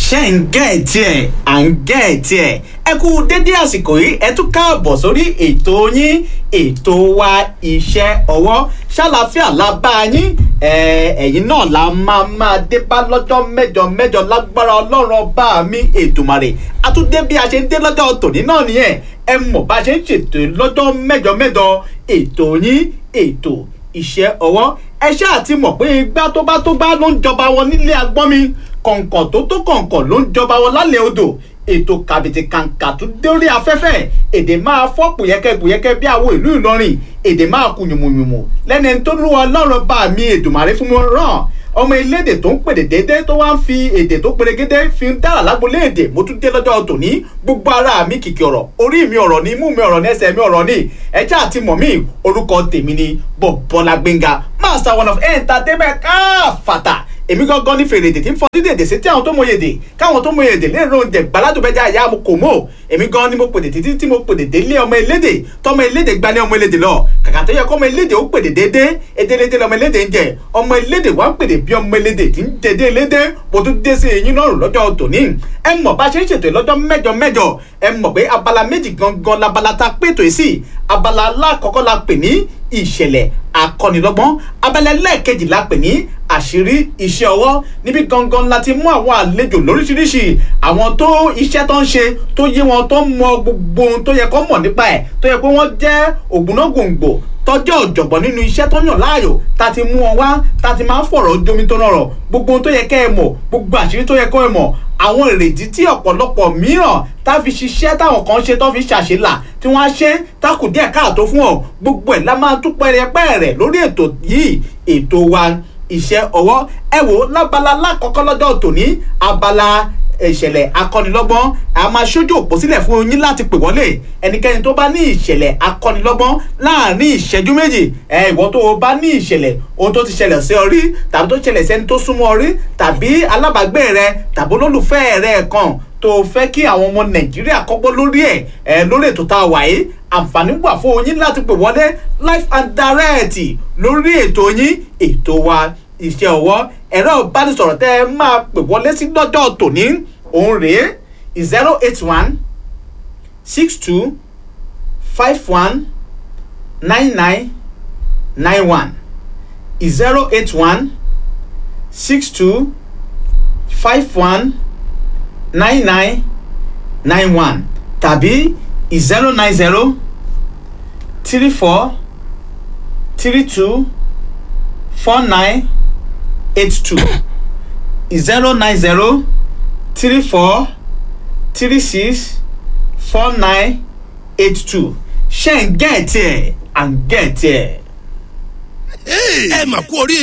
ṣe ń gẹ̀ẹ́tì ẹ̀ à ń gẹ̀ẹ́tì ẹ̀ ẹ kú dédé àsìkò yìí ẹ tún káàbọ̀ sórí ètò yín ètò wa iṣẹ́ ọwọ́ ṣàlàfíà la bá yín ẹ̀yin náà la máa máa dé bá lọ́jọ́ mẹ́jọ mẹ́jọ lágbára ọlọ́run ọba mi ètùmàrè àtúndé bí a ṣe ń dé lọ́jọ́ tòní náà nìyẹn ẹ mọ̀ bá a ṣe ń ṣètò lọ́jọ́ mẹ́jọ mẹ́jọ ètò yín ètò iṣẹ́ ọwọ́ ẹ ṣáà ti mọ̀ pé igbá tó bá tó bá ló ń jọba wọn nílé agbọ́n mi kọ̀ǹkọ̀ tó tó kọ̀ǹkọ̀ ló ń jọba wọn lálẹ́ odò ètò kàbìtì kàǹkà tó dórí afẹ́fẹ́ èdè máa fọ́ pùyẹ́kẹ́ pùyẹ́kẹ́ bí àwọn ìlú Ìlọrin èdè máa kú yùmùyùmù lẹ́ni tó lù Ọlọ́run bá mi Èdùmàrè fún mi ràn ọmọ elédè tó ń pèdè déédé tó wá ń fi èdè tó perégedé fi ń dára lágbolé èdè mo tún dé lọ́jọ́ tòní gbogbo ara mi kìkì ọ̀rọ̀ orí mi ọ̀rọ̀ ni imú mi ọ̀rọ̀ ni ẹsẹ̀ mi ọ̀rọ̀ ni ẹjẹ́ àti mọ̀ mí orúkọ tèmi ni Bọ́lá Gbénga master one of entertainment káfàtà èmi gangan ní fèrè èdè tí ń fọ dídè èdè sí tí àwọn tó mọ èdè káwọn tó mọ èdè lè ro oúnjẹ gbàládùbẹ́jà ìyá mo kò mọ̀ èmi gan ni mo pèdè títí tí mo pèdè délé ọmọ elédè tọmọ elédè gbalẹ̀ ọmọ elédè lọ kàkà tó yẹ kọ́ ọmọ elédè ó pèdè déédé edelédé lọmọ elédè ń jẹ ọmọ elédè wá ń pèdè bí ọmọ elédè tí ń dédé elédè mo tún dé sí eyín náà lọ́jọ́ tòní ẹ mọ̀ bá ṣe ń ṣètò lọ́jọ́ mẹ́jọ mẹ́jọ ẹ mọ̀ pé abala méjì gangan labala ta pètò yìí sí abala alákọ̀ọ́kọ́ la pè ní ìṣẹ̀lẹ̀ akọ́nilọ́gbọ́n abala ẹlẹ́ẹ̀kejì la pè ní àṣírí iṣẹ́ ọwọ́ níbi gangan la ti mú àwọn àlejò lóríṣiríṣi àwọn tó iṣẹ́ tó ń ṣe tó yé wọn tó mọ gbogbo ohun tó yẹ kó mọ̀ nípa ẹ̀ tó yẹ pé wọ́n jẹ́ ògbónágbòǹgbò tọ́jọ́ ọ̀jọ̀gbọ́n nínú iṣẹ́ tó yàn láàyò ta ti mú wọn wá ta ti máa ń fọ̀rọ̀ jomi tó nọ̀rọ̀ gbogbo ohun tó yẹ kẹ́ ẹ mọ̀ gbogbo àṣírí tó yẹ kọ́ ẹ mọ̀ àwọn èrèdí tí ọ̀pọ̀lọpọ̀ mìíràn tá fi ṣiṣẹ́ táwọn kan ṣe tó fi ṣàṣelà tí wọ́n á ṣe tákù díẹ̀ káàtó fún ọ gbogbo ẹ̀ la máa tún pẹ́rẹpẹ́rẹ lórí ètò yìí ètò wa iṣẹ́ ọwọ́ ẹ wò lábala lákọ̀ọ́kọ́ lọ́jọ́ tòní abala ìṣẹ̀lẹ̀ akọ́nilọ́gbọ́n a máa ṣojú òpó sílẹ̀ fún yín láti pè wọlé ẹnikẹ́ni tó bá ní ìṣẹ̀lẹ̀ akọ́nilọ́gbọ́n láàrin ìṣẹ́jú méjì ẹ ìwọ tó o bá ní ìṣẹ̀lẹ̀ ohun tó ti ṣẹlẹ̀ sí ọ rí tàbí tó ṣẹlẹ̀ sẹ́ni tó súnmọ́ ọ rí tàbí alábàágbé rẹ tàbí olólùfẹ́ rẹ kan tó fẹ́ kí àwọn ọmọ nàìjíríà kọ́gbọ́n lórí ẹ̀ ẹ̀ lórí ètò tá a wà yìí àǹfààní wà fún yín láti pè wọlé live and direct lórí ètò yín ètò wa iṣẹ́ ọwọ́ ẹ̀rọ ìbánisọ̀rọ̀ tẹ́ ẹ máa pè wọlé sí lọ́jọ́ tòní òun rèé zero eight one six two five one nine nine nine one zero eight one six two five one nine nine nine one tàbí zero nine zero three four three two four nine eight two zero nine zero three four three six four nine eight two ṣe ń gẹ̀ẹ́tì ẹ̀ à ń gẹ̀ẹ́tì ẹ̀. ẹ mà kú orí